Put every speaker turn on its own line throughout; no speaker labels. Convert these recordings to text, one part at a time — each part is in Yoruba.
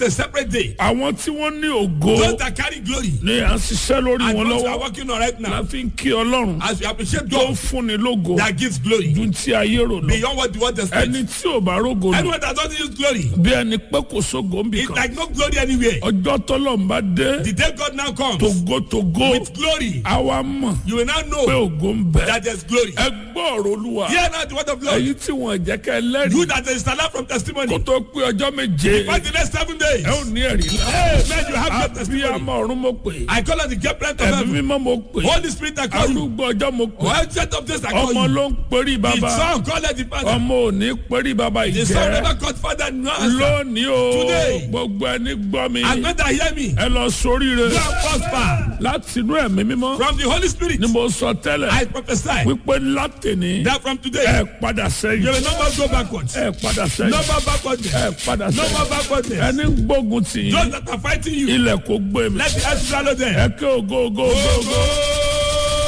a separate day.
àwọn tí wọ́n ní ògo
Those that carry glory.
ni à ń ṣiṣẹ́ lórí
And
wọn
those we are
lọ́wọ́
working on right
la
now.
fi ń kí ọlọ́run
As we appreciate
tó ń
God
fúnni lógo
that gives glory.
ju ti ayé rò lọ
Beyond what the world expects.
ẹni tí ò bá rógo lò
Anyone that doesn't use glory.
bí ẹni pé kò sógo ń bì
It's
kan
like no glory anywhere.
ọjọ́ tọ́lọ̀ ń bá dé
The day God now comes
togotogo
with glory,
àwa mọ̀
you will now
pé
know
ògo ń bẹ
that there's glory.
ẹ gbọ́ ọ̀rọ̀ olúwa
Hear now the word of Lord.
èyí tí wọ́n jẹ́ kẹ́ lẹ́rìí
You that is alive from
kó
testimony.
tó pé ọjọ́ méje
For the next seven days.
ẹ ò ní ẹ̀rí la
Amen. You have your testimony.
abiyamọ ọ̀run mo pè
I call on the great plant of
ẹ̀mí
heaven.
mímọ́ mo pè
Holy Spirit, I call you.
arúgbó ọjọ́ mo pè
Well, set of this, I call
ọmọ
you.
ló ń perí
The
bàbá
son called the father.
ọmọ ò ní perí bàbá
The son
ìjẹ́
never called father. No answer.
lónìí o
Today.
gbogbo ẹni gbọ́ mi
And when they hear me,
ẹ lọ sóríire
you are prosper.
láti inú ẹ̀mí mímọ́
From the Holy Spirit,
ni mo sọ tẹ́lẹ̀
I prophesy
wípé látìní
that from today,
ẹ padà
you
sẹ́yìn
will never go backwards.
ẹ padà sẹ́yìn
Never backwardness.
ẹ padà
Never
sẹ́yìn
backwardness.
ẹni ń gbógun tì yín
Those that are fighting you,
ilẹ̀ kò gbé mi
let the earth swallow them.
ẹ ké ògo ògo ògo ògo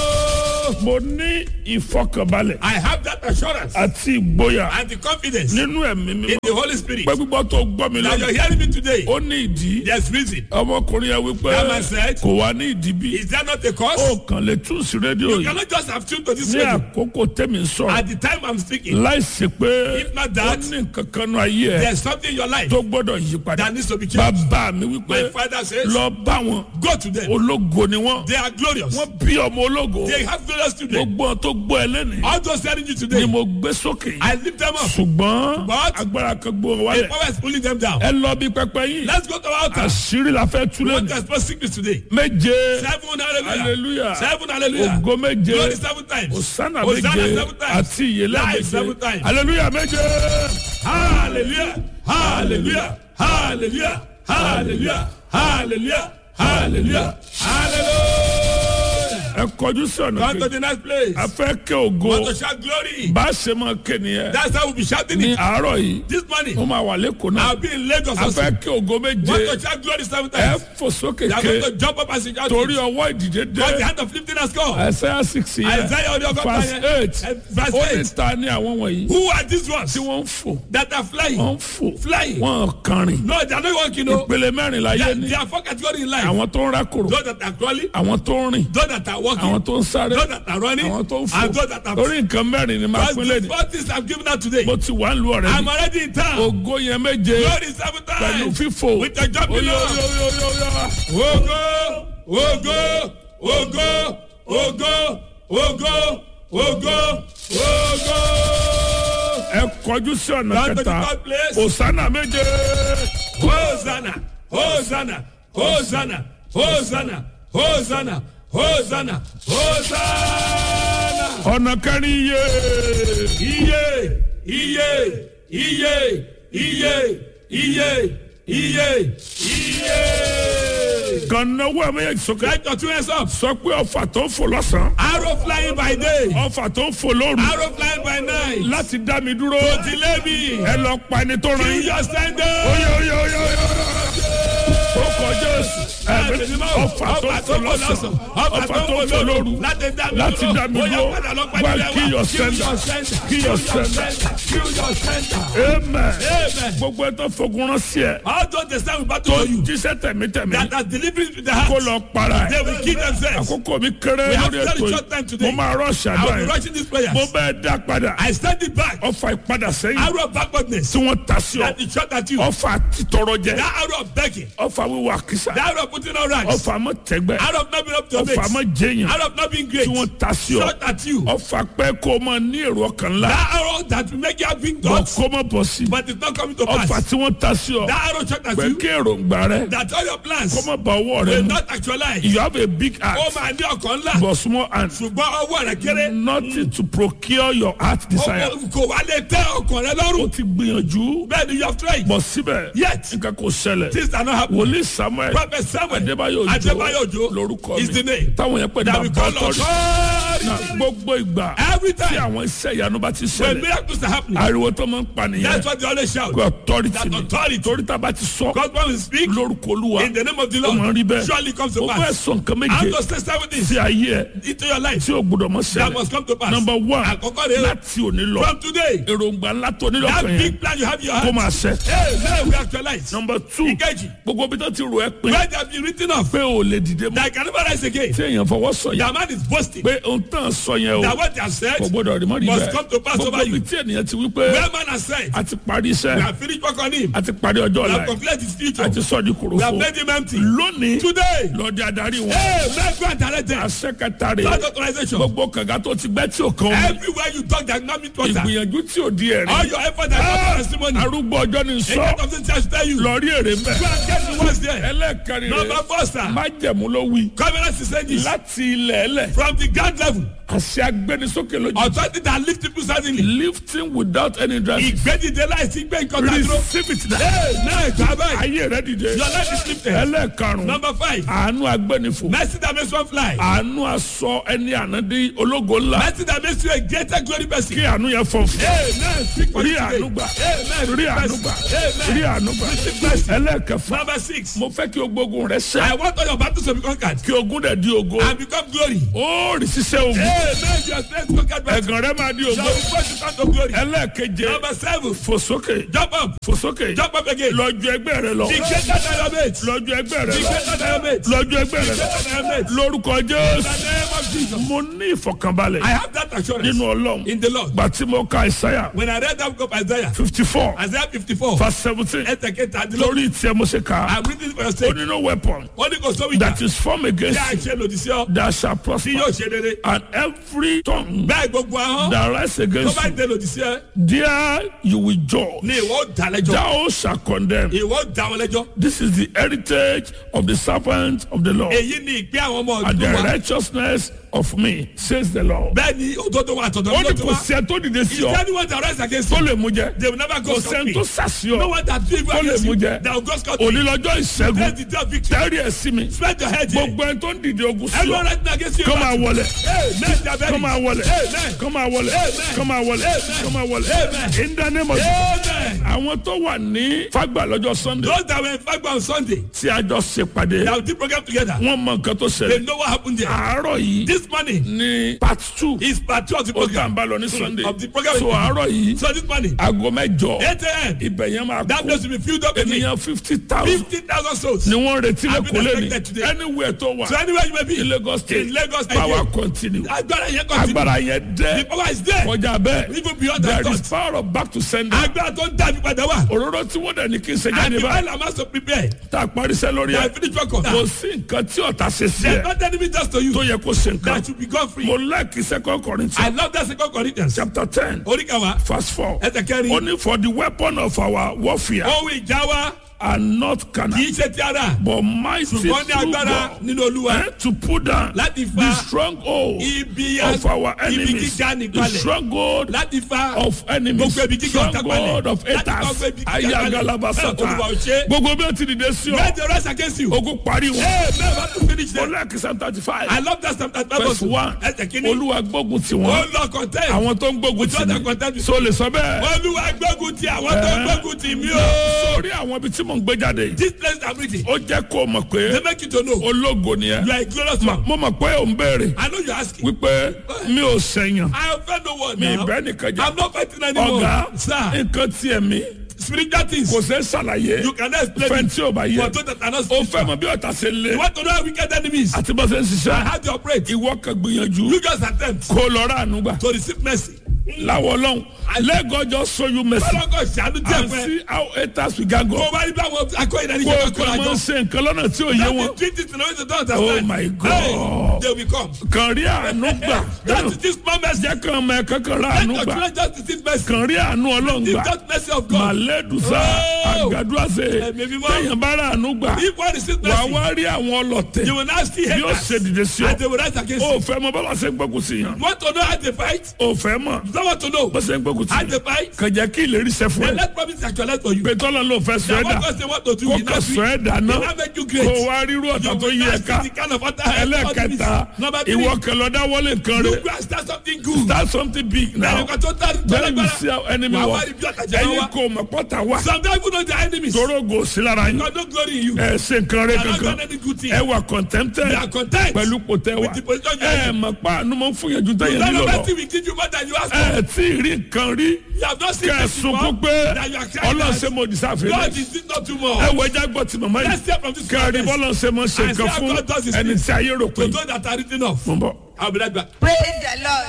Go.
mo ní ìfọkànbalẹ̀
I have that assurance
àti ìgboyà
and the confidence
nínú ẹ̀mí
in
mímọ́
the Holy Spirit
pé gbígbọ́ tó gbọ́ mi
that
lọ́nà
you're hearing me today.
ó ní ìdí
There's reason.
ọmọkùnrin yẹn wípé
That man said,
kò wá ní ìdí bí
Is that not a cause?
ó kàn lè tún sí rédíò
You
yìí
cannot just have tuned to this
ní
radio.
àkókò tẹ́mi ń sọ̀rọ̀
At the time I'm speaking,
láìsí pé
If not
ó
that,
ní nǹkan kan nù ayé ẹ̀
there's something in your life
tó gbọ́dọ̀ yí padà
that needs to be changed.
bàbá mi
My
wípé
father says,
lọ bá wọn
Go to them.
ológo ni wọn
They are glorious.
wọn bí ọmọ ológo
They have glorious today.
gbogbo wọn tó gbọ́ ẹ lẹ́nìí
All those telling you
ni
today,
mo gbé sókè
I lift them up.
ṣùgbọ́n
But-
agbára kan gbó wọn
The
wálẹ̀
power is pulling them down.
ẹ lọ bí pẹpẹ yìí
Let's go to our altar.
àṣírí la fẹ́
We
túlẹ̀
want
ní
to expose sickness today.
méje
Seven hallelujah.
hallelujah
Seven hallelujah.
ògo méje
Glory seven times.
osana
Hosanna
méje
seven times.
àti ìyẹlẹ
Life seven
méje
times.
hallelujah méje.
Hallelujah. Hallelujah. Hallelujah. Hallelujah. Hallelujah. Hallelujah. Hallelujah.
ẹ kọjú sí ọ̀nà
Come to
kejì
the next place.
a fẹ́ kẹ́ ògo
Want to shout glory.
bá a ṣe máa ké nìyẹn
That's how we'll be shouting
ní
it.
àárọ̀ yìí
This morning,
mo máa wà lẹ́kọ̀ọ́ náà
I'll be in Lagos
a
also.
fẹ́ kẹ́ ògo
Want
méje
to shout glory seven
ẹ
times.
fò sókè
They are going to
ké
jump up and shout
torí
it.
ọwọ́ ìdíje
Because the
dé
hand of lifting has come.
Isaiah six yẹn
Isaiah orí ọgọ́ta
verse
yẹn.
eight
Eh, verse
ó ní
eight.
ta ní àwọn wọ̀nyí
Who are these ones
tí wọ́n ń fò
that are flying?
wọ́n ń fò
Flying.
wọ́n kànrìn
No, they are not walking. No.
ìpele mẹ́rin láyé
They,
ní
they are four categories in life.
àwọn tó ń rákòrò
Those that are crawling,
àwọn tó ń rìn
those that are walking,
àwọn tó ń sáré
those that are running,
àwọn tó ń fò
and those that are
lórí nǹkan mẹ́rin ni máa
Because
pín
the
lẹ́nu
four things I'm giving out today.
mo ti wà ń lu ọ̀rẹ́
I'm
mi
already in town.
ògo yẹn méje
Glory seven
pẹ̀lú
times.
fífò
With the jumping
Oyo,
up.
oyo, oyo, oyo, oyo.
Ogo, ogo, ogo, ogo, ogo, ogo, ogo.
ẹ kọjú sí ọ̀nà
Down to the
kẹta
third place.
òsánà méje
Hosanna, Hosanna, Hosanna, Hosanna, Hosanna, Hosanna, Hosanna.
ọ̀nà kẹrin yé
Iye, iye, iye, iye, iye, iye, iye.
kànáwó ẹ̀ méjèèjì sókè
Get your two hands up.
sọ pé ọfà tó ń fò lọ́sàn-án
Arrow flying by day,
ọfà tó ń fò lóru
arrow flying by night.
láti dá mi dúró
Delay me.
ẹ lọ pa ẹni tó ràn
Kill
yín
your standard.
oyo oyo oyo oyo ó kọjá èsì ẹ̀mí ọfà tó ń fò lọ́sàn-án ọfà tó ń fò lóru láti dá mi dúró wá kí yọ sẹ́ńdà kí yọ sẹ́ńdà amen gbogbo ẹ tó fogun rán sí ẹ
How don't they stand with
tó
battle for you?
jíṣẹ́ tẹ̀mítẹ̀mí
That are delivering to the
kó
heart.
lọ para
They
ẹ
will kill themselves.
àkókò mi kéré
We have
lórí
very
ètò
short time
yìí
today.
mo máa rọ
I will
ṣàdúrà
be
yẹn
rushing these prayers.
mo bẹ́ẹ̀ dá padà
I stand it back.
ọfà ìpadà sẹ́yìn
Arrow of backwardness.
tí wọ́n ta sí ọ
That is shot at you.
ọfà títọrọ jẹ
That arrow of begging.
ọfà wíwà kìsà
That arrow of putting on ranks.
ọfà mọ tẹgbẹ
Arrow of not being up to your
ọfà mọ
mates.
jẹyàn
Arrow of not being great.
tí wọ́n ta sí ọ
Shot at you.
ọfà pẹ́ kó o máa ní èrò ọkàn ńlá
That arrow that will make you have big
bọ̀
thoughts.
kó má bọ̀ sí
But it's not coming to
ọfà
pass.
tí wọ́n ta sí ọ
That arrow shot at
pé
you.
kí èròǹgbà rẹ
That all your plans
kó má ba ọwọ́ rẹ
will
mu
not actualize.
you have a big
Ó
heart
máa ní ọkàn ńlá.
but small hand
Ṣùgbọ́n ọwọ́ rẹ̀ kéré.
nothing to procure your heart desire
Ó- Kò wá lè tẹ́ ọkàn rẹ
o
lọ́rùn.
ti gbìyànjú
Bẹ́ẹ̀ ni you have tried.
bọ̀ síbẹ̀
Yet.
nǹkan kò ṣẹlẹ̀
Things are not happening.
wòlíì samuel
Prophet Samuel
adébáyò
Adébáyò
òjò
Òjó
lórúkọ
is the
mi
name
táwọn yẹn pè ní
that we
bàbá
call
ọtọ́rì
Everything.
gbogbo ìgbà
Every
tí
time.
àwọn iṣẹ́ ìyanu bá ti
When
ṣẹlẹ̀
miracles are happening.
ariwo tó máa ń pa nìyẹn
That's what they always shout.
kò authority
That
ni
authority.
torí tá a bá ti sọ
God when we speak
lórúkọ olúwa
in the name of the
ó máa ń rí
Lord.
bẹ́ẹ̀
Surely comes to
ó fẹ́
pass.
sọ nǹkan
I'm
méje
to say seven things
sí ayé ẹ
into your life
tí o gbọdọ̀ mọ̀
that
ṣẹlẹ̀
must come to pass.
number one
Àkọ́kọ́ rẹ̀ o.
láti òní lọ
From today,
èròǹgbà ńlá tó nílò
that
kan yẹn
big plan you have in your
kó
heart.
máa ṣẹ.
Hey, now we actualize.
number two
Ìkejì.
gbogbo bí tó ti rò ẹ́ pé
Where they have been written off.
pé o lè dìde mọ́
That I can never rise again.
tí èèyàn fọwọ́ sọ yẹn
That man is boasting.
pé ohun tán sọ yẹn o
That what they have said,
kò gbọdọ̀ rí mọ́ rí
must come to
bẹ́ẹ̀
pass
gbogbo
over you.
bí tí ènìyàn ti wí pé
where man has said,
a ti parí
we
iṣẹ́
have finished work on him.
a ti parí ọjọ́
We
ọ̀la
have
ẹ̀
completed his future.
a ti sọ di
We have
kòròfo
made him empty.
lónìí
Today,
lọ́ọ́ di adarí wọn
hey, man, go and direct them.
àṣẹ kẹta rè
That authorization.
gbogbo kànga tó ti gbẹ́ tí ò kàn wọ́n
Everywhere you talk, that not meet water.
ìgbìyànjú tí ò di ẹ̀rí
All your effort and your testimony.
arúgbó ọjọ́ ni
A
sọ
lot of things I should tell you. Go
lọ rí èrè mbẹ́
and get the ones there.
ẹlẹ́ẹ̀kẹrin
Number
rè
four, sir.
májẹ̀mú ló wí
Covenant is saying this.
láti ilẹ̀ ẹlẹ̀
From the ground level,
àṣẹ agbẹnisókè lójú
authority that lift people suddenly.
lifting without any dress
Ìgbẹ́dìde láìsí gbé nǹkan tá a dúró.
receive it now
Hey, náà gbà báyìí.
ayé rẹ dìde
Your life is lifted.
ẹlẹ́ẹ̀karùn
Number five.
àánú agbẹnifò
Mercy that makes one fly.
àánú aṣọ ẹni ànádé ológo ńlá
Mercy that makes you a greater glory person.
kí àánú yẹn fọ fún
Amen. Speak for
rí
you today.
àánú gbà
Amen.
rí àánú gbà
Amen.
rí àánú gbà
Receive mercy.
ẹlẹ́ẹ̀kẹfà
Number six.
mo fẹ́ kí ogbógun rẹ
I
ṣẹ
want all your battles to be conquered
kí ogun dẹ̀ di ogo
and become glory.
ó rí ṣiṣẹ́ ogun
Amen. Your strength conquered by
ẹ̀gàn rẹ máa di
shall
ogo
be brought to count of glory.
ẹlẹ́ẹ̀keje
Number seven.
fò sókè
Jump up.
fò sókè
Jump up again.
lọ́jọ́ ẹgbẹ́ rẹ lọ
Be greater than your mates. Be
lọ́jọ́ ẹgbẹ́ rẹ lọ
greater than your mates. Be
lọ́jọ́ ẹgbẹ́ rẹ lọ
greater than your mates.
lórúkọ
In
jésù
the name of Jesus.
mo ní ìfọ̀kànbalẹ̀
I have that assurance
nínú ọlọ́run
in the Lord.
gbà tí mo ka ìsáyà
When I read that book of Isaiah,
fifty four
Isaiah 54,
verse seventeen
ẹsẹ̀ kẹta àti lórí.
lórí ìtì mo ṣe kà á
I'm reading it for your
ó
sake.
ní no weapon
Ó ní kò sówó ìjà.
that is formed against
Bí a
you
ṣe lòdì sí ọ,
that shall
tí
prosper
yóò ṣe rere.
and every tongue
Bẹ́ẹ̀ gbogbo ahọ́n
that rise
tó
against
bá
you
dé lòdì sí ẹ,
there you will judge
ni ìwọ ó dá lẹ́jọ́.
thou shall condemn
Ìwọ ó dá wọn lẹ́jọ́.
this is the heritage of the servant of the Lord
Èyí ni ìpín àwọn ọmọ
and the
ọdún wa.
righteousness of me says the Lord.
Bẹ́ẹ̀ ni òdodo wa àtọ̀dọ̀
ó
mi ló
ní
ti
kò
wá.
sí ẹ tó dìde sí
Is
ọ
anyone that rise against
tó
you?
lè mú jẹ
They will never go
kò
scot
sẹ́ni
free.
tó sàsí
No
ọ
one that do evil
Tó lè
against
mú
you,
jẹ.
that will go scot free.
onílọ́jọ́
Praise
ìṣẹ́gun
the day of victory.
tẹ́rì ẹ̀ sí mi
Spread your head here.
gbogbo ẹni tó ń dìde ogun sí
Everyone
ọ
rising against you.
kọ́ máa wọlé
Amen. They are very-
kọ́ máa wọlé
Amen.
kọ́ máa wọlé
Amen.
kọ́ máa wọlé
Amen.
kọ́ máa wọlé
Amen.
in the name of
Amen.
àwọn tó wà ní fagbà lọ́jọ́ sunday
Those that were in Fagba on Sunday,
tí a jọ ṣe pàdé
that we did program together,
wọ́n mọ nǹkan tó
they
ṣẹlẹ̀
know what happened there.
àárọ̀ yìí
This morning
ní part two
is part two of the
ó tà ń
program.
bá lọ ní sunday
Of the program.
so àárọ̀ yìí
So this morning,
aago mẹ́jọ
8 a.m.,
ibẹ̀ yẹn máa
that
kú
place will be filled up again.
ènìyàn fifty thousand
50,000 souls.
ni wọ́n retí
I've been
lẹ́kọ̀ọ́ lẹ́ni
expected today.
anywhere tó wà
So anywhere you may be,
ní lagos state
in Lagos State,
power continue
agbára yẹn continue.
agbára yẹn
The
dẹ́
power is there.
kọjá bẹ́ẹ̀
Even beyond that
there is
thought.
power of back to sender
Agbára tó ń dàbí padà wà.
òróró tí wọ́n dẹ̀ ní kí n ṣe
And
jáde
the
báyìí
while I'm also prepared,
tá a parí iṣẹ́ lórí
they
ẹ̀
have finished work on
kò
that.
sí nǹkan tí ọ̀tá ṣe sí
There's
ẹ̀
not enemy just to you
tó yẹ kó ṣe nǹkan
that should be gone free.
mo like second
I
corinthians
love that second Corinthians.
chapter ten
Oríkàwá,
verse four
ẹsẹ̀ kẹrin.
only for the weapon of our warfare
Ohun ìjà wa
are not
kì
carnal
í ṣe ti ara.
but mighty through
Ṣùgbọ́n ní agbára
God
nínú Olúwa.
eh, to put down
Láti
the
fa
stronghold
ibi
of our
ibi
enemies
gíga
the
nìkalẹ̀.
stronghold
Láti fa
of enemies
Gbogbo ibi gíga ọ̀tá
stronghold
palẹ̀.
of
Láti fa
haters
gbogbo ibi gíga palẹ̀.
ayagalabasata
Olúwa ò ṣe.
gbogbo bí o ti dìde sí
Where
ọ
the rise against you.
ogun pariwo
Hey, man, how to finish
mo
them.
like psalm thirty five
I love that sometimes.
verse one
Ẹsẹ̀ kìíní.
olúwa gbógun ti
Ó
wọn
lọ contest.
àwọn tó ń gbógun ti
Ojú ọ̀tá
mi
contest.
so lè sọ bẹ́ẹ̀
Olúwa gbógun ti àwọn tó
Eh.
gbógun ti mí o.
sórí àwọn ibi tí mò ń gbé jáde yìí
This place I'm reading.
ó jẹ́ kó o mọ̀ pé
They make you to know.
ológo ni ẹ
You are a glorious man.
mo mọ̀ pé ò ń béèrè
I know you're asking.
wípé mi ò sẹ̀yàn
I offend no one
mi
now.
ìbẹ́ nìkan jẹ́
I'm not fighting anymore.
ọ̀gá
Sir,
nǹkan tiẹ̀ mi
spiritual things.
kò sẹ́ ṣàlàyé
You cannot explain
fẹ́ni
it.
tí ò bá yẹ
For those that are not
ó fẹ́
spiritual.
mọ bí ọ̀tá ṣe lé
You want to know how wicked enemies.
àti bó ṣe ń
I
ṣiṣẹ́
have to operate.
ìwọ kan gbìyànjú
You just attempt
kó lọ rà àánú gbà
to receive mercy.
láwọ ọlọ́run lẹ́gọ́jọ́ show you mercy
Ọlọ́kọ̀ ṣàánú díẹ̀
and
fún ẹ.
see how haters we can go
Kò wá rí bí àwọn akọ́yìn náà ní
kó o
ìjọba
kàn
kọ́ra
máa ń
jọ.
ṣe nǹkan lọ́nà tí ò yé
That
wọn
is treat it in a way they don't
Oh
understand.
my God.
Hey, they will come.
kàn rí àánú gbà
That is this small mercy.
jẹ́ kàn mọ ẹ̀kan kan rà
Let
àánú
your
gbà
children just receive mercy.
kàn rí àánú ọlọ́run
Give
gbà
that mercy of God.
màlẹ́dùsá
Oh.
àgàdúràsẹ̀
Ẹ̀mí mímọ́.
téèyàn bá rà àánú gbà
If one receives
wà á
mercy,
wá rí àwọn ọlọ́tẹ̀
you will now see
yóò
haters.
ṣe dìde sí ọ
And they will rise against
ó
you.
fẹ́ mọ bọ́lá ṣe gbógun sí yàn
You want to know how they fight?
ó fẹ́ mọ̀
Someone to know.
bó ṣe ń gbógun
And
tì
the fight.
kànjẹ́ kí ìlérí ṣẹ fún
They
ẹ
let promise actualize for you.
pé tọ́lá ló fẹ́ sọ ẹ́
That
dà
what God say what to do.
kó
he
kà
not
sọ
do.
ẹ́ dà náà
He not make you great.
kó wá rírú ọ̀tá tó yí ẹ ká
the kind of other
ẹlẹ́kẹta
Number three.
ìwọ kẹlọ́dá wọlé nǹkan
You
rẹ
go and start something good.
start something big now
Ẹnìkan tó tà tó
then you
lágbára.
see how enemy
Wà
wọ
wá rí bí ọ̀tàjà
ẹ̀yin
wá.
kò mọ̀ pọ́tà wá
Sometimes people know their enemies.
tóró gò sí lára yín
God no glory in you.
ẹ ṣe nǹkan rẹ
They are not
kankan
done any good thing.
ẹ wà contented
They are content.
pẹ̀lú pòtẹ́ wa
With the position you
ẹ
are in.
mọ̀ pa àánú mọ̀ fún yẹn ju tẹ̀yẹ
None
nílò
of
lọ
that thing will give you more than you ask for.
ẹ tí ì rí nǹkan rí
You have not seen this
kẹsùn
before.
kó pé
That you are crying
ọlọ́run
out.
ṣe mo dìsáfẹ́
God
rẹ
is it not too much.
ẹ wọ ẹja gbọ́ ti màmá
Let's
yìí
hear from this
kẹrin
prophet.
bọ́lá ṣe mọ̀ ṣe
And see
nǹkan
how
fún
God does his
ẹni
things.
tí ayé rò pé
To those that are written off.
mo ń bọ̀.
I'll be right back.
praise the lord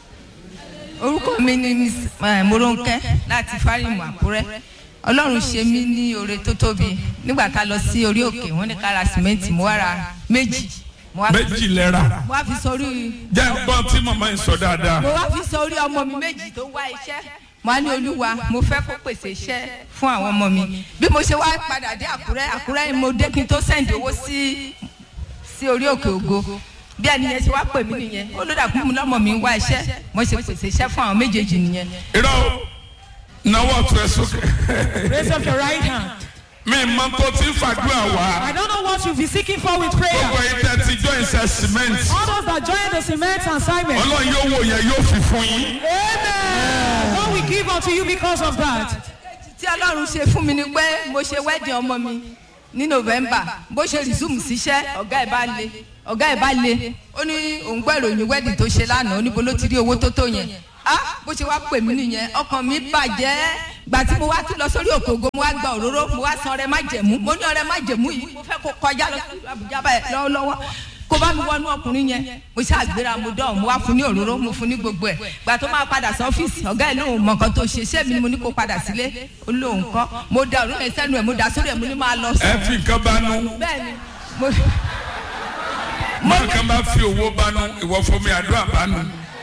orúkọ mi ni miss eh, moronke láti fárímù àkúrẹ́ ọlọ́run ṣe mí ní oore tó tóbi nígbà tá a lọ sí orí òkè wọ́n ní ká ra sìmẹ́ǹtì mo wá ra méjì mo wá fi-
méjì lẹ́ra
mo wá fi sórí
jẹ́ gbọ́n tí màmá yìí sọ dáadáa
mo wá fi sórí ọmọ mi méjì tó wá iṣẹ́ mo á ní olúwa mo fẹ́ kó pèsè iṣẹ́ fún àwọn ọmọ mi bí mo ṣe wá padà dé àkúrẹ́ àkúrẹ́ ni mo dé kí n tó sẹ́ǹdì owó sí sí orí òkè ògo bí ẹni yẹn ṣe wá pè mí nìyẹn ó ló dàgbé mi lọ́mọ mi ń wá iṣẹ́ mo ṣe pèsè iṣẹ́ fún àwọn méjèèjì nìyẹn.
irọ́ náwó ọ̀tún ẹ̀ sókè
Raise up your right hand.
mi mọ tó ti ń fàdúrà wá
I don't know what you'll be seeking for with prayer.
gbogbo ìtẹ́ ti jọ ìṣe cement
All those that join the cement assignment.
ọlọ́run yóò wò yẹn yóò fi fún yín.
Amen. God will give unto you because of that.
tí ọlọ́run ṣe fún mi ni pé mo ṣe wedding ọmọ mi ní november bó ṣe resume síṣẹ́ ọ̀gá ẹ̀ bá le ọ̀gá ẹ̀ bá le ó ní òun gbọ́ ìròyìn wedding tó ṣe lánàá ó ní bo ló ti rí owó tó tó yẹn ah bó ṣe wá pè mí nìyẹn ọkàn mi bàjẹ́ gbà tí mo wá tún lọ sórí òkè ògo mo wá gba òróró mo wá san ọrẹ má jẹ̀mú mo ní ọrẹ má jẹ̀mú yìí mo fẹ́ kó kọjá lọ sí àbújá báyìí lọ́wọ́lọ́wọ́ kó bá mi wọnú ọkùnrin yẹn mo ṣàgbéra mo dán mo wá fún ní òróró mo fún ní gbogbo ẹ gbà tó máa padà sí ọ́fíìsì ọ̀gá ẹ̀ lóun mọ̀ nǹkan tó ṣe ṣé mi ni mo ní kó padà sílé ó lóun kọ́ mo da òróró yẹn sẹ́nu ẹ̀ mo dà sórí ẹ̀ mo ní máa lọ
ẹ
sùn
fi nǹkan banú
bẹ́ẹ̀ ni mo
mọ nǹkan bá fi owó banú ìwọ fún mi àdúrà banú.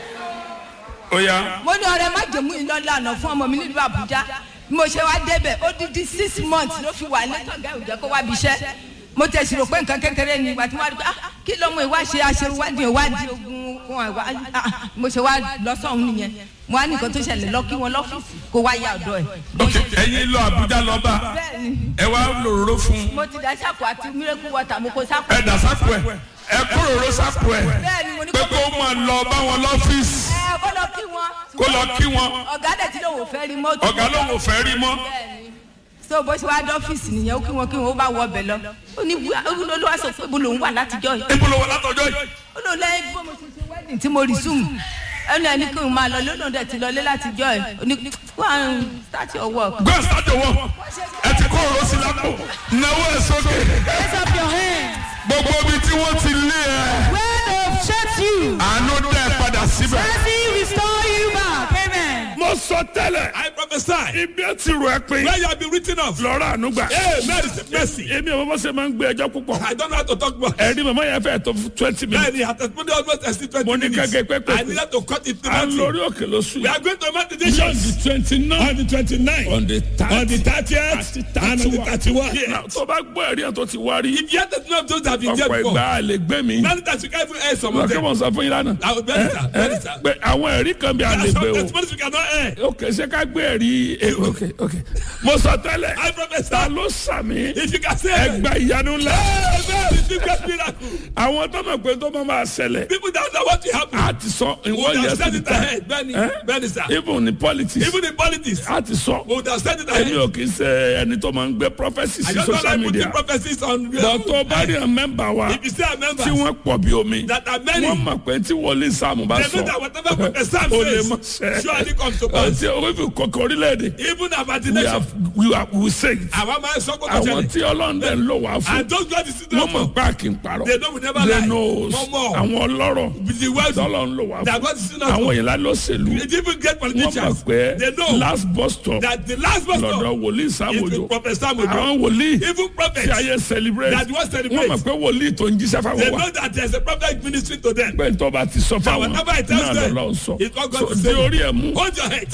ó yá
mo ní ọ̀rẹ́ má jẹ̀mú iná lànà fún ọmọ mi nílùú àbújá bí mo ṣe wá débẹ̀ ó dídí six months ló fi wà ní tọ̀gá ìjẹ́ kó wá bí iṣẹ́ mo tẹ̀sí rò pé nǹkan kékeré ni ìgbà tí wọ́n á rí pé ah kí ló mú ìwá ṣe aṣèwádìí ìwádìí ogun fún àwa ah mo ṣe wá lọ sọ́hún nìyẹn mo wá ní nǹkan tó ṣẹlẹ̀ lọ kí wọn lọ́fíìsì kó wá yá ọ̀dọ́ ẹ̀.
ok ẹyin lọ Àbújá lọ bá
bẹ́ẹ̀ni
ẹ wá lòróró fún
mo ti dá sáàpù àti miracle water mo kó sáàpù.
ẹ dà sápò ẹ ẹ kúròró sápò ẹ
bẹ́ẹ̀ni mo ní
pé
kó
kó máa lọ bá wọn lọ́fíìsì
ẹ kó lọ kí wọn.
kó lọ kí wọn
ọ̀gá dẹ̀ tí lòun ò fẹ́ rí mọ́tò.
ọ̀gá lòun ò fẹ́ rí mọ́
bẹ́ẹ̀ni so bó ṣe wá dọ́fíìsì nìyẹn ó kí wọn kí wọn ó bá wọ ọbẹ̀ lọ ó ní olúwa sọ pé ibo lòun wà látijọ́ yìí
ibo ló wà látọjọ́ yìí
ó lò lẹ́yìn bó mo ṣe ṣe wedding tí mo resume ẹnu ẹni kí n máa lọ lónà dẹ̀ ti lọlé látijọ́ yìí ó ní go and start your work.
gbé sájò wọ ẹ ti kó òró sí lápò náwó ẹ sókè
Raise up your hands.
gbogbo ibi tí wọ́n ti lé ẹ
Where they've shut you.
àánú dẹ́ padà síbẹ̀.
Mercy restore you back. Amen.
mo sọ tẹ́lẹ̀
I prophesy.
ibi ẹ ti rò ẹ pé
Where you have been written off.
lọ́rọ̀ ànúgbà
Hey, mercy, mercy.
èmi ò mọ̀ ṣe máa ń gbé ẹjọ́ púpọ̀
I don't know how to talk more.
ẹ̀rí màmá yẹn fẹ́ tó twenty minutes
Bẹ́ẹ̀ni, àtẹ̀síwọ́n almost exceed twenty
Mo ní
minutes.
kẹ́kẹ́ pẹ́pẹ́.
I needed to cut it to
à ń lórí
nothing.
òkè lóṣù
We
yìí
are going to make the
on the
decisions
twenty nine
on the twenty-nine,
on the
on the
thirty
thirtieth, and on the thirty-one.
tó bá gbọ́ ẹ̀rí ẹ̀ tó ti wá rí
If you have to know those that have been there
ọ̀pọ̀
before,
ìgbà lè gbé mi
many times you can't even air some of
lọ́kẹ́
them.
mọ̀ sọ fún yín lánàá
Àwọn bẹ́ẹ̀ ni sà, bẹ́ẹ̀ ni sà.
pé àwọn ẹ̀rí kan bí a lè
There are
gbé
some
o
testimonies we cannot air.
ok ṣé ká gbé ẹ̀rí eh, ok ok mo sọ tẹ́lẹ̀
I
ta
prophesy.
ló sàmì
If you can say,
ẹgbà ìyanu ńlá
hey, man, it's a great miracle.
àwọn tó mọ̀ pé tó máa máa ṣẹlẹ̀
People that know what will happen.
a ti sọ in
We
one
would
year
have
to
said
the
it
time
ahead. Bẹ́ẹ̀ni,
Eh?
bẹ́ẹ̀ni sà.
even in politics
Even in politics,
a ti sọ
we would have said it
èmi
ahead.
ò kì í ṣe ẹni tó máa ń gbé prophecy
I
sí
just don't
social
like putting
media
prophecies on.
bọ́ tó bá rí ẹ̀ mẹ́mbà wa
If you say a member,
tí wọ́n pọ̀ bí omi
that are many,
wọ́n mọ̀ pé tí wọlé sáàmù bá
they
sọ
know that whatever prophet Sam
ó lè mọ̀
says,
sẹ́
surely comes to pass.
ọtí orífi kọ̀kọ̀ orílẹ̀-èdè
Even about the
we
nation,
have we have we say it
àwọn máa ń sọ kó tó
àwọn
ṣẹlẹ̀.
tí ọlọ́run dẹ̀ ń lò wá fún
And those God is still
wọ́n mọ̀
there
pé àkì ń parọ́
They know we never
they
lie.
knows
Wọ́n mọ̀.
àwọn ọlọ́rọ̀
for. The world
tọ́lọ̀ ń lò wá
that
fún
God is still
àwọn
there
ìlà lọ́sẹ̀lú
for. Even great
wọ́n mọ̀
politicians,
pé
they know
last bus stop
that the last bus
lọ́dọ̀
stop
wòlíì
is
sàmójò
with prophet Sam Ojo.
àwọn wòlíì
Even
tí
prophets,
ayé celebrate
That was celebrate.
wọ́n mọ̀ pé wòlíì tó ń jíṣẹ́
they
fáwọn wa
know that there's a prophet ministry to them.
pé tó bá ti sọ fáwọn
whatever it tells
náà
them,
lọ́lọ́ sọ
it's what God
so
is
di
saying.
orí ẹ̀ mú
Hold your head.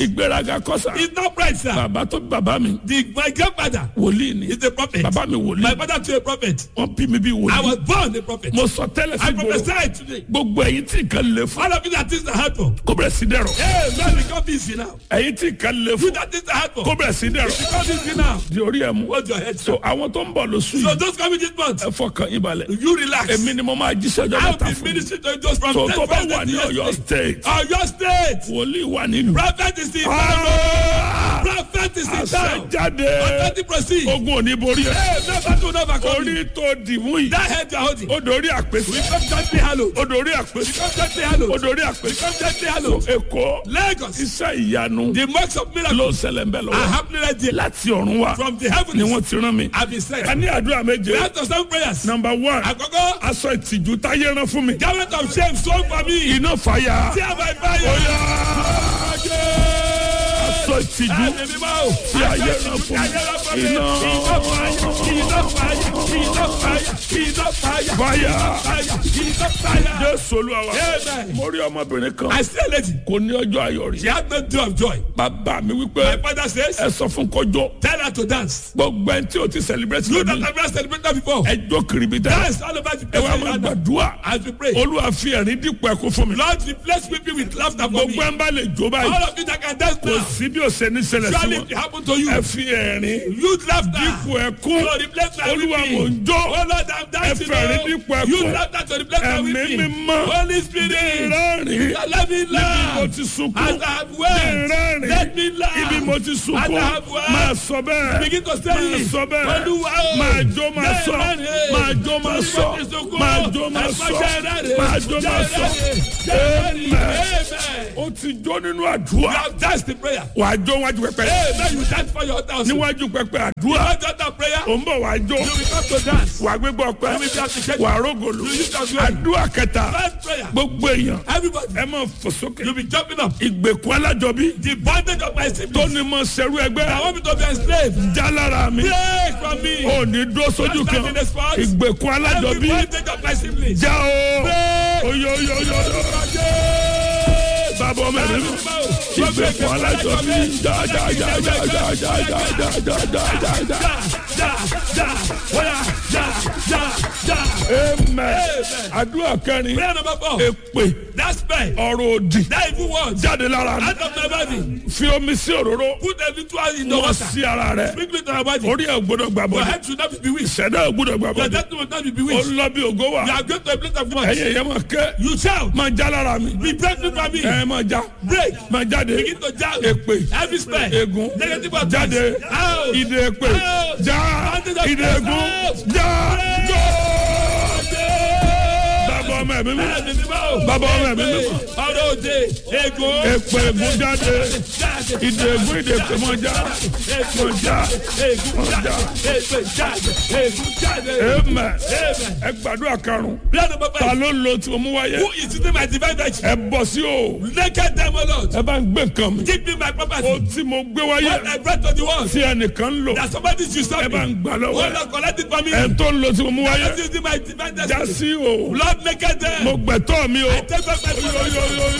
ìgbéraga kọ́sà
It's not pride, sir.
bàbá tó bí bàbá mi
The, my grandfather
wòlíì ni
is a prophet.
bàbá mi
My
wòlíì
father too a prophet.
wọ́n bí mi bí
I
wòlíì
was born a prophet.
mo sọ tẹ́lẹ̀ sí
I
gbòòrò
prophesy today.
gbogbo ẹ̀yin tí nǹkan lè fún
All of you that things are hard for.
kó bẹ̀rẹ̀ sí dẹ̀rọ̀
Hey, man, become busy now.
ẹ̀yin tí nǹkan lè
You
fún
that things are hard for.
kó bẹ̀rẹ̀ sí dẹ̀rọ̀
Become busy now.
di orí ẹ̀ mú
Hold your head,
so
sir.
àwọn tó ń bọ̀ lóṣù
So
yìí
those coming this month,
ẹ fọkàn yín balẹ̀
you relax.
èmi ni mo máa jíṣẹ́ ọjọ́
I'll
mẹ́ta
be
fún mi
ministering to you just from
so
ten
tó bá
first
wà ní
to
Ọ̀yọ́
yesterday.
state
Ọ̀yọ́ state.
wòlíì wà nílùú
Prophet is in town.
Ah!
Prophet is in
àṣẹ
town.
jáde
Authority proceed.
ogun ò ní borí ẹ
Hey, never to never come.
orí tó dìmú yìí
That head you are holding.
ó dorí àpèsè
Become gently hallowed.
ó dorí àpèsè
Become gently hallowed.
ó dorí àpèsè
Become gently hallowed.
èkó
Lagos.
iṣẹ́ ìyanu
The marks of
ló
miracles
ṣẹlẹ̀ ń bẹ̀
are
lọ́wọ́
happening right there.
láti ọ̀run wá
From the
ni
heavens,
wọ́n ti rán mi
I've been sent.
ká ní àdúrà méje
We have to send prayers.
number one
Àkọ́kọ́,
aṣọ ìtìjú táyé rán fún mi
garment of shame sown for me.
iná fàyà
Tear by fire.
aṣọ ìtìjú
Ẹ̀mí mímọ́ o.
tí ayé rán fún mi iná
Iná fàyà, iná fàyà, iná fàyà, iná fàyà,
fàyà
fàyà, iná fàyà.
jésù olúwa wa
Amen.
mo rí ọmọbìnrin kan
I see a lady.
kò ní ọjọ́ ayọ̀ rí
She had no day of joy.
bàbá mi
My
wípé
father says,
ẹ sọ fún kọjọ
tell her to dance.
gbogbo ẹni tí o ti celebrate
You that
lónìí
have never celebrated before.
ẹ jó kiribi dá
Dance all over the
ẹ
place.
wá máa gbàdúrà
As we pray.
olúwa fi ẹ̀rín dípò ẹkún fún mi
Lord, replace weeping with laughter for me.
gbogbo ẹ̀ ń bá lè jó báyìí
All of you that can dance
kò
now.
sí bí o ṣe ní ṣẹlẹ̀ sí
Surely
wọn
it will happen to you.
ẹ fi ẹ̀rín
Use laughter.
dípò ẹkún
To replace my
olúwa
weeping.
mò ń jó
Oh Lord, I'm dancing.
Ẹ fẹ̀rín
oh.
dípò ẹkún.
Use laughter to replace my
ẹ̀mí
weeping.
mímọ́
Holy Spirit.
rẹ́rìn
Let me
ibi mo
laugh.
ti sunkún
As I have wept.
rẹ́rìn
Let me laugh.
ibi mo ti
As
sunkún
I have wept.
máa sọ bẹ́ẹ̀
Begin to say
máa
it.
sọ bẹ́ẹ̀
Olúwa o.
máa jó máa sọ
Rẹ́rìn.
máa jó máa sọ
Torí mo ti sunkún.
máa jó máa sọ
Ẹ̀fọ́ jẹ́ rẹ́rìn.
máa jó máa sọ
Jẹ́ rẹ́rìn.
Amen.
Amen.
ó ti jó nínú
You
àdúrà
have danced the prayer.
wàá jó wájú pẹpẹ
Amen. You dance for your altar also.
níwájú pẹpẹ àdúrà
You want altar prayer?
ò ń bọ̀ wàá jó
You will come to dance.
wàá gbégbá ọpẹ́
You will be appreciated.
wàá rógòlù
You use your glory.
àdúrà kẹta
First prayer.
gbogbo èèyàn
Everybody.
ẹ máa fò sókè
You be jumping up.
ìgbèkùn alájọbí
The bondage of my
tó
siblings.
ní mọ sẹrú
I
ẹgbẹ́
want me to be enslaved.
já lára mi
Break from me.
ò ní dúró sójú kan
Stand in the spot.
ìgbèkùn
Every
alájọbí
bondage of my siblings.
já o
Break.
oyoyoyo bàbá ọmọ ẹ̀mí mi ìgbèkùn alájọbí já já já já já já já já já já já já.
Ja, ja, oya, ja, ja, ja.
amen àdúrà kẹrin
Prayer number four.
èpè
That spell.
ọ̀rọ̀ òdì
That evil word.
jáde lára mi
Out of my body.
fi omi sí òróró
Put a little oil in the
wọ́n
water.
sí ara rẹ̀
Sprinkle it on your body.
orí ẹ̀ gbọ́dọ̀ gbà
Your
bọ́dọ̀
head should not be bewitched.
ìṣẹ̀dá ẹ̀ gbọ́dọ̀ gbà
Your
bọ́dọ̀
destiny will not be
ó
bewitched.
lọ bí ògo wà
You are going to a place of work.
ẹ̀yìn ẹ̀yẹ́ máa kẹ́
You shout.
máa já lára mi
Be breakthrough from me.
ẹ̀ máa já
Break.
máa jáde
Begin to jump.
èpè
Every spell.
ègún
Negative words.
jáde
Out.
ìdè èpè
Out.
já
Bandage of
ìdè ègún
out.
já
Break.
jó. bàbá ọmọ ẹ̀mí mi
Ẹ̀mí mímọ́.
Bàbá ọmọ ẹ̀mí mímọ́.
Ọ̀rọ̀ òde. Ego.
èpè ègún jáde
Jáde.
ìdè ègún ìdè èpè máa já máa já
Ègún jáde. Èpè jáde. Ègún jáde.
amen
Amen.
ẹ gbàdúrà karùn-ún
Prayer number
ta
five.
ló ń lo tí mo mú wáyé
Who is today my divine virtue?
ẹ bọ̀ sí o
Naked them, O Lord.
ẹ bá ń gbé nǹkan mi
Give me my
o
property.
tí mo gbé wáyé
What I brought to the world.
tí ẹnìkan ń lò
That somebody should stop
ẹ bá ń
me.
gbà lọ́wọ́
Oh
ẹ
Lord, collect it for me.
ẹ tó ń lo tí mo mú wáyé
That is my divine
já
destiny.
sí o
Lord, naked them.
mo gbẹ̀tọ́ mi o.
I take back my property.